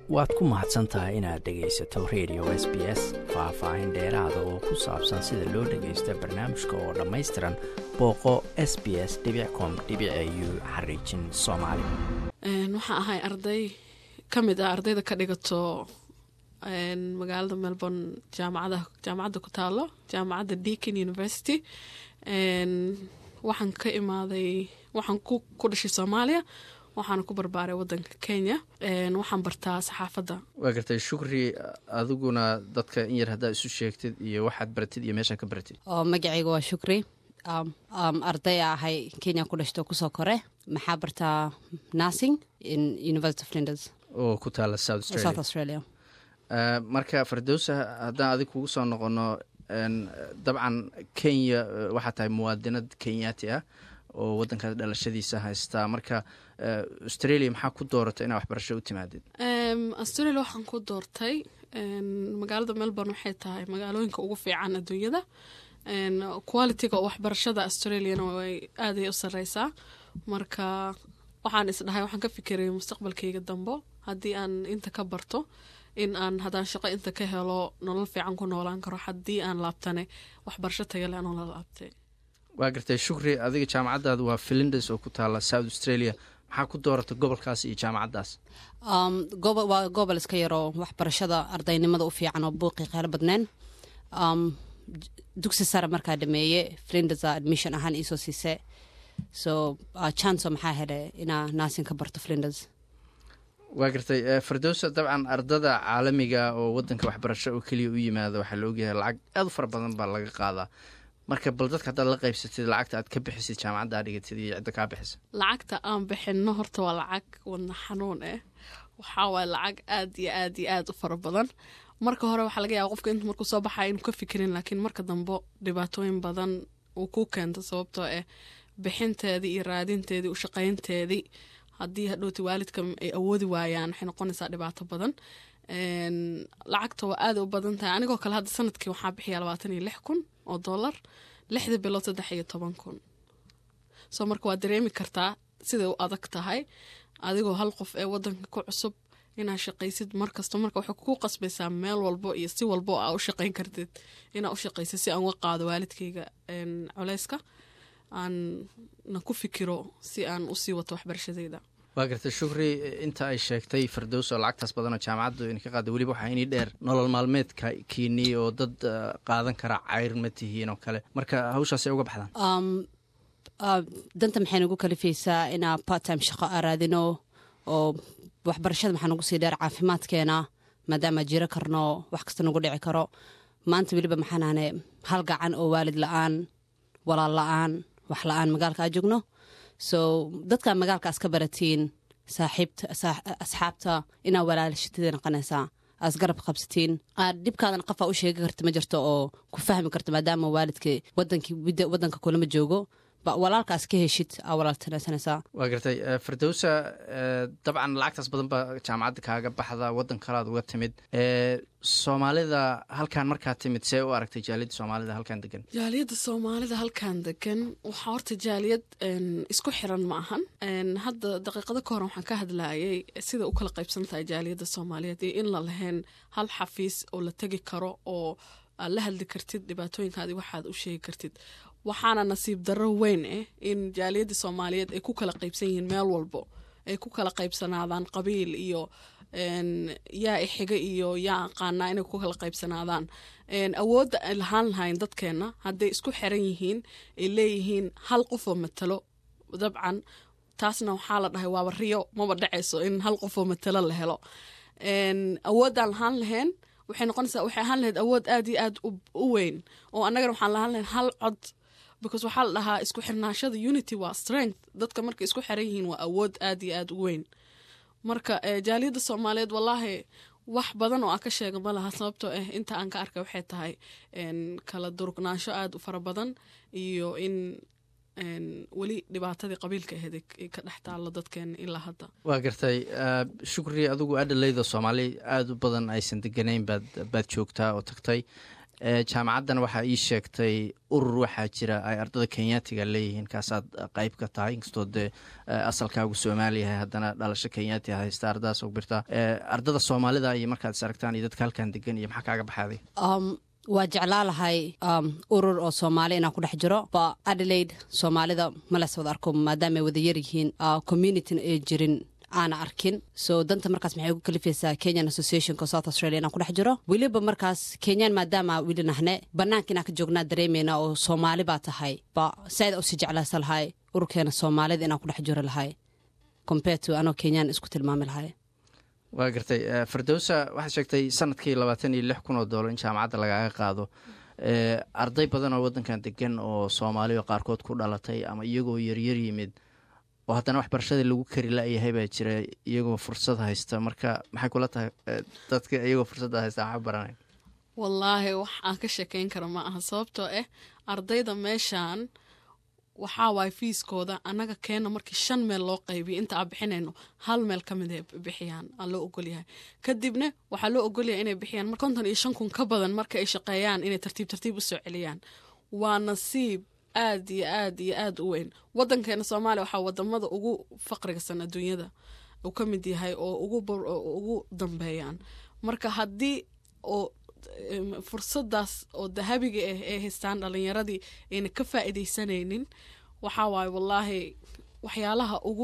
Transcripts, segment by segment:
waad ku mahadsan tahay inaad dhegaysato radio s b s faah-faahin dheeraada oo ku saabsan sida loo dhagaysto barnaamijka oo dhammaystiran booqo s b s com u xariijin soomaali waxaan ahay arday ka mid ah ardayda ka dhigato magaalada melbourne jaamacada jaamacadda ku taalo jaamacadda deakin university waxaan ka imaaday waxaan ku dhashay soomaaliya waxaana ku barbaaray wadanka kenya waxaan bartaa saxaafadda waa gartay shukri adiguna dadka in yar haddaad isu sheegtid iyo waxaad baratid iyo meeshaad ka baratid oo magacayga waa shukri arday ahay kenya ku dhashto kusoo kore maxaa bartaa nursing in university of linders oo ku taala south south australia marka fardowsa haddaan adig kugu soo noqono dabcan kenya waxaa tahay muwaadinad kenyaati ah oo wadankaas dhalashadiisa haystaa marka australia maxaa ku dooratay inaa waxbarasho u timaadid australia waxaan ku doortay magaalada melbourne waxay tahay magaalooyinka ugu fiican adduunyada qualitiga waxbarashada australiana way aaday u sareysaa marka waxaan isdhahay waxaan ka fikiray mustaqbalkayga dambo haddii aan inta ka barto in aan haddaan shaqo inta ka helo nolol fiican ku noolaan karo haddii aan laabtane waxbarasho tagale anoo la laabtay waa gartay shukri adiga jaamacaddaada waa filindes oo ku taala south australia maxaa ku dooratay gobolkaas iyo jaamacaddaas waa gobol iska yaroo waxbarashada ardaynimada u fiican oo buuqii qeylo badneen dugsi sare markaa dhameeye filindes admission ahaan iisoo siise so chanco maxaa hele inaa naasin ka barto filindes waa gartay fardowsa dabcan ardada caalamiga oo wadanka waxbarasho oo keliya u yimaada waxaa la ogyahay lacag aad u fara badan baa laga qaadaa marka bal dadka haddaad la qaybsatid lacagta aad ka bixisid jaamacadda aad dhigatid iyo cidda kaa bixisa lacagta aan bixinno horta waa lacag wadna xanuun ah waxaa waay lacag aad iyo aad iyo aad u fara badan marka hore waxaa laga yaaba qofka intu markuu soo baxaya inuu ka fikirin laakiin marka dambe dhibaatooyin badan uu ku keento sababtoo ah bixinteedii iyo raadinteedii ushaqaynteedii haddii hadhowti waalidka ay awoodi waayaan waxay noqonaysaa dhibaato badan lacagta waa aada u badan tahay anigoo kale hadda sanadkii waxaa bixiyaa labaatan iyo lix kun oo dollar lixda bilood saddex iyo toban kun soo marka waad dareemi kartaa siday u adag tahay adigoo hal qof ee wadanka ku cusub inaad shaqaysid markasta marka waxay ku qasbaysaa meel walbo iyo si walbo aa u shaqayn kartid inaa u shaqaysid si aan uga qaado waalidkayga culeyska aan na ku fikiro si aan usii wato waxbarashadeyda waa gartay shukri inta ay sheegtay fardows oo lacagtaas badanoo jaamacaddu ina ka qaada weliba waxaa inii dheer nolol maalmeedka kiinii oo dad qaadan kara cayr ma tihiin oo kale marka hawshaasay uga baxdaan danta maxay nagu kalifaysaa inaa barttime shaqo aa raadino oo waxbarashada maxaa nagu sii dheer caafimaadkeena maadaama jiro karno wax kasta nagu dhici karo maanta weliba maxaanahne hal gacan oo waalid la-aan walaal la-aan wax la-aan magaalka aa joogno so dadkaa magaalka aska baratiin asxaabta inaa walaalashitida noqonaysaa aas garab qabsatiin aad dhibkaadan qofaa u sheegi karta ma jirto oo ku fahmi karto maadaama waalidka wadankii wadanka kulama joogo walaalkaas ka heshid aa walaaltanaysanaysaa waa gartay fardowsa dabcan lacagtaas badan baa jaamacadda kaaga baxda waddan kalaad uga timid soomaalida halkan markaa timid see u aragtay jaaliyadda soomaalida halkan degan jaaliyadda soomaalida halkan degan waxaa horta jaaliyad isku xiran ma ahan hadda daqiiqado ka hore waxaan ka hadlayay sida u kala qaybsan tahay jaaliyadda soomaaliyeed iyo in la lahayn hal xafiis oo la tegi karo oo aad la hadli kartid dhibaatooyinkaadi waxaad u sheegi kartid waxaana nasiib darro weyn ah in jaaliyadda soomaaliyeed ay ku kala qaybsan yihiin meel walbo ay ku kala qaybsanaadaan qabiil iyo yaa ixiga iyo yaa aqaanaa inay ku kala qaybsanaadaan awoodda ay lahaan lahayn dadkeenna hadday isku xiran yihiin ay leeyihiin hal qofoo matalo dabcan taasna waxaa la dhahay waaba riyo maba dhacayso in hal qofoo matalo la helo awooddaan lahaan lahayn waxay noqonaysaa waxay ahaan lahayd awood aad iyo aad u weyn oo annagana waxaan lahaan lahayn hal cod because waxaa la dhahaa isku xirnaashada unity waa strength dadka markay isku xiran yihiin waa awood aad iyo aad u weyn marka jaaliyadda soomaaliyeed wallaahi wax badan oo aan ka sheega ma laha sababtoo ah inta aan ka arkay waxay tahay kala durugnaansho aada u fara badan iyo in weli dhibaatadii qabiilka ahayd ka dhex taallo dadkeena ilaa hadda waa gartay shukri adigu adhalayda soomaali aada u badan aysan deganayn baad baad joogtaa oo tagtay jaamacaddana waxaa ii sheegtay urur waxaa jira ay ardada kenyaatiga leeyihiin kaasaad qeyb ka tahay inkastoo dee asalkaagu soomaaliyahay haddana dhalasho kenyaati haysta ardadaas og birtaa ardada soomaalida iyo markaad is aragtaan iyo dadka halkan degan iyo maxaa kaaga baxaaday waa jeclaa lahay urur oo soomaali inaan ku dhex jiro ba adelaide soomaalida males wada arko maadaamaay wada yaryihiin communityna ay jirin aana arkin so danta markaas maxay ugu kalifaysaa kenyan associationka south australia inaan ku dhex jiro weliba markaas kenyaan maadaama weli nahne bannaanka inaan ka joognaa dareemayna oo soomaali baa tahay ba saaid usi jeclaysa lahay ururkeena soomaalida inaan ku dhex jiro lahay compared to anoo kenyaan isku tilmaami lahay waa gartay firdowsa waxaad sheegtay sanadkii labaatan iyo lix kun oo doolar in jaamacadda lagaaga qaado arday badan oo waddankan degan oo soomaaliya qaarkood ku dhalatay ama iyagoo yaryar yimid oo haddana waxbarashada lagu kari la-yahay baa jira iyagoo fursad haysta marka maxay kula tahay dadka iyagoo fursadda haysta waxa baranay wallaahi wax aan ka sheekeyn kara ma aha sababtoo ah ardayda meeshan waxaa waay fiiskooda annaga keena markii shan meel loo qaybiyo inta aan bixinayno hal meel ka mid ay bixiyaan aa loo ogolyahay kadibna waxaa loo ogolyahay inay bixiyaan konton iyo shan kun ka badan marka ay shaqeeyaan inay tartiib tartiib u soo celiyaan waa nasiib aad iyo aad iyo aad u weyn wadankeena soomaaliya waxaa wadamada ugu faqrigasan adduunyada uu ka mid yahay oo ugu dambeeyaan marka haddii oo fursadaas oo dahabiga ah ay haystaan dhalinyaradii ayna ka faa'iidaysanaynin waxaa waaye wallaahi waxyaalaha ugu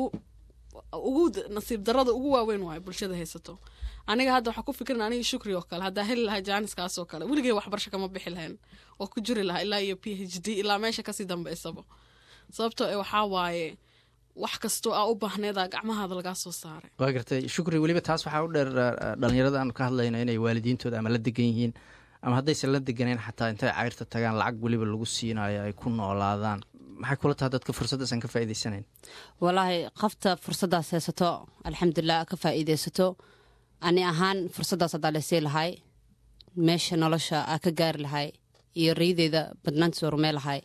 ugu nasiib darada ugu waaweyn waayo bulshada haysato aniga hadda waxaa ku fikirin aniga shukri oo kale haddaa heli lahaa jaaniskaas oo kale weligay waxbarasho kama bixi lahayn oo ku jiri lahaa ilaa iyo p h d ilaa meesha kasii dambeysaba sababtoo e waxaa waaye wax kastoo aa u baahneeda gacmahaada lagaa soo saaray waa gartay shukri weliba taas waxaa u dheer dhalinyarada aanu ka hadlayno inay waalidiintooda ama la degan yihiin ama haddaysan la deganeyn xataa intay cayrta tagaan lacag weliba lagu siinayo ay ku noolaadaan maxay kula taha dadka fursaddaasaan ka faa'iidaysanayn wallaahi qofta fursaddaas haysato alxamdulilah ka faa'iidaysato ani ahaan fursaddaas haddaa laysii lahay meesha nolosha aa ka gaari lahay iyo rayadeyda badnaantiis rumee lahay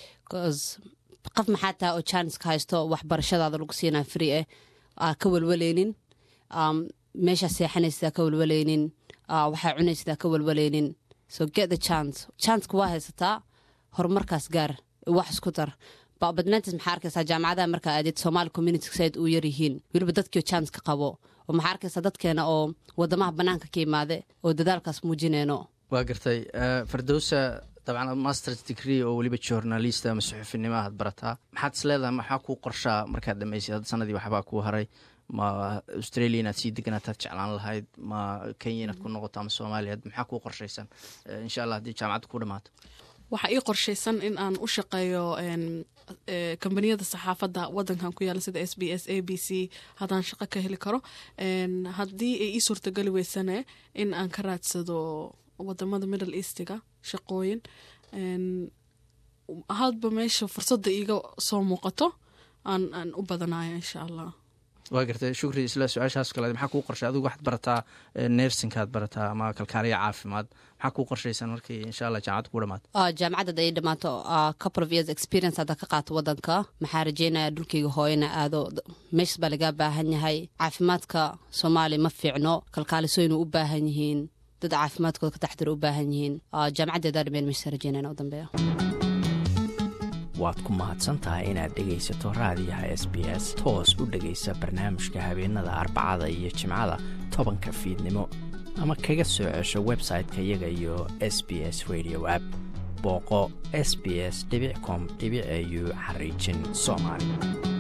qof maxaa taha oo janska haysto waxbarashadaada lagu siinaa free ah aa ka walwaleynin meeshaa seexanaysid aa ka walwaleynin waxaa cunaysid aa ka walwaleynin so get the chance chanceka waa haysataa horumarkaas gaar wax isku dar badnaantiis maxaa arkaysaa jaamacadaha markaa aadid somaali community side uu yaryihiin weliba dadkiio chance ka qabo oo maxaa arkaysaa dadkeena oo wadamaha banaanka ka imaade oo dadaalkaas muujineyno waa gartay firdowsa dabcan masters degree oo weliba journalist ama suxufinimo aad barataa maxaad is leedahay maxaa kuu qorshaa markaad dhamaysid hadda sanadii waxbaa kuu haray ma australia inaad sii deganaataad jeclaan lahayd ma kenya inaad ku noqoto ama soomaaliya maxaa kuu qorshaysan insha allah haddii jaamacadda ku dhamaato waxaa ii qorshaysan in aan u shaqeeyo kombaniyada saxaafadda wadankan ku yaala sida s b s a b c haddaan shaqo ka heli karo haddii ay ii suurtageli weysane in aan ka raadsado wadamada middle eastiga shaqooyin hadba meesha fursadda iiga soo muuqato aan aan u badanayo insha allah waa gartay shukri isla su-aashaas kale maxaa kuu qorshay adigu waxaad barataa nersinkaad barataa ama kalkaaliya caafimaad maxaa kuu qorshaysan markii insha allah jaamacadda ku dhamaato jaamacadda ay dhamaato couple of years experience hadda ka qaato wadanka maxaa rajeynaya dhulkayga hooyana aado meeshas baa lagaa baahan yahay caafimaadka soomaaliya ma fiicno kalkaalisooyinu u baahan yihiin dad caafimaadkooda ka taxdira u baahan yihiin jaamacaddeedaa dhameen meeshasa rajeynayna u dambeeya waad ku mahadsan tahay inaad dhegaysato raadiyaha s b s toos u dhegaysa barnaamijka habeenada arbacada iyo jimcada tobanka fiidnimo ama kaga soo cesho website-ka iyaga iyo s b s radio app booqo s b s com au xariijin soomaali